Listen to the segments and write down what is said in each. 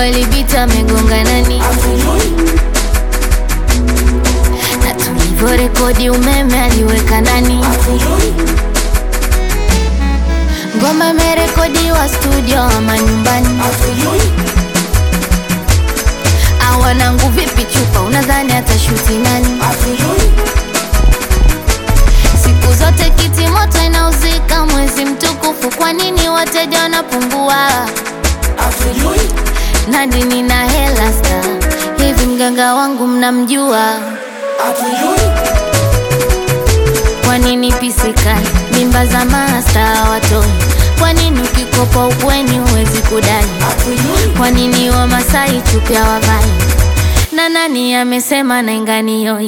kweli Bita amegonga nani? Na tulivyorekodi umeme aliweka nani? Ngoma imerekodiwa studio ama nyumbani? Awanangu vipi chupa, unadhani atashuti nani? Siku zote kiti moto inauzika, mwezi mtukufu, kwa nini wateja wanapungua? Nadi nina hela sta hivi, mganga wangu mnamjua? Kwa nini pisikali mimba za masta watoi? Kwa nini ukikopa ukweni huwezi kudai? Kwa nini Wamasai chupya wavai? Na nani amesema nainganioi?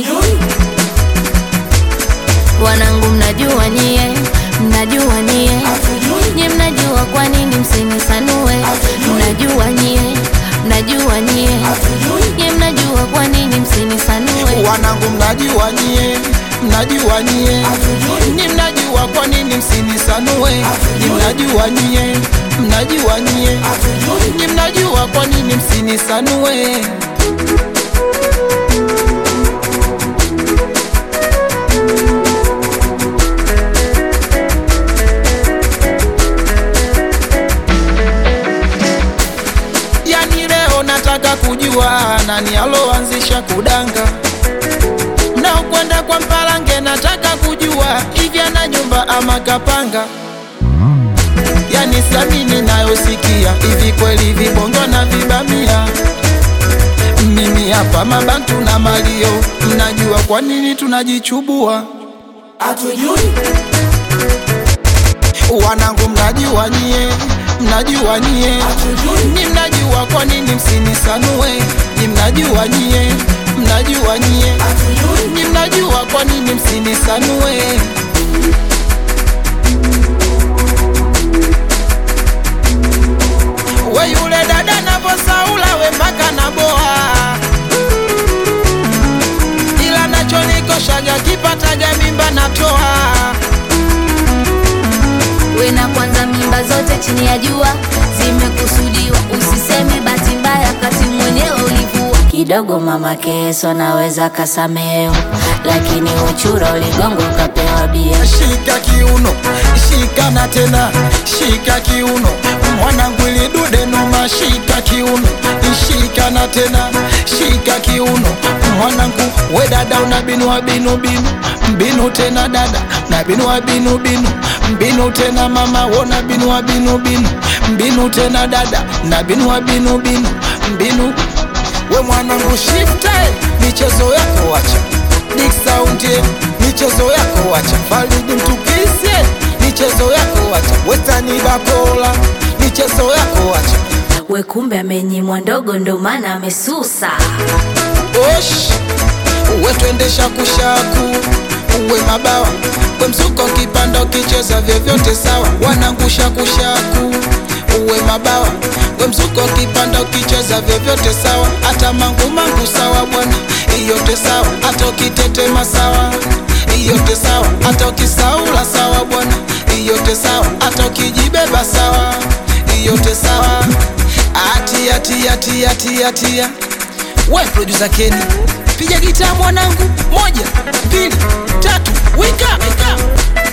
Wanangu mnajua nyie, mnajua nyie, nyie mnajua kwa nini msinisanue? Mnajua nyie, mnajua nyie, nyie mnajua kwa nini msinisanue? Wanangu mnajua nyie, mnajua nyie, ni mnajua kwa nini msinisanue? Ni mnajua nyie, mnajua nyie, ni mnajua kwa nini msinisanue? Yani leo nataka kujua nani aloanzisha kudanga na ukwenda kwa Mpalange, nataka kujua hivi ana nyumba ama kapanga. Yani siamini nayosikia, hivi kweli vibongo na vibamia. Mimi hapa mabantu na malio, mnajua kwa nini tunajichubua? Wanangu mnajua nyie, mnajua nyie, ni mnajua kwa nini msinisanue? Ni mnajua nyie, mnajua nyie, ni mnajua kwa nini msinisanue? We yule dada navosaula we mpaka naboa, ila nachonikoshaga kipataga mimba natoa We na kwanza mimba zote chini ya jua zimekusudiwa, usiseme bahati mbaya kati mwenyewe ulivua. Kidogo mama Keso naweza kasameo, lakini uchura uligongo ukapewa bia. Shika kiuno, shika na tena, shika kiuno, mwanangu ili dude noma, shika kiuno, shika na tena, shika kiuno, mwanangu we dada una binua binu binu, mbinu tena dada na binua binu binu, mbinu tena mama wona binua binu binu, mbinu tena dada na binua binu binu, mbinu we mwanangu shifte, michezo yako wacha Dick Sound ye, michezo yako wacha Faridi Mtukisye, michezo yako wacha Wetani Bakola, michezo yako wacha We kumbe amenyimwa ndogo, ndo maana amesusa. Osh, uwe twendesha kushaku uwe mabawa we msuko kipanda ukicheza vyovyote sawa wanangusha kushaku uwe mabawa we msuko kipanda ukicheza vyovyote sawa hata mangu mangu sawa bwana iyote sawa hata ukitetema sawa iyote sawa hata ukisaula sawa bwana iyote sawa hata ukijibeba sawa iyote sawa atia tia tia tia tia we producer Kenny piga gitaa mwanangu moja mbili tatu wika, wika.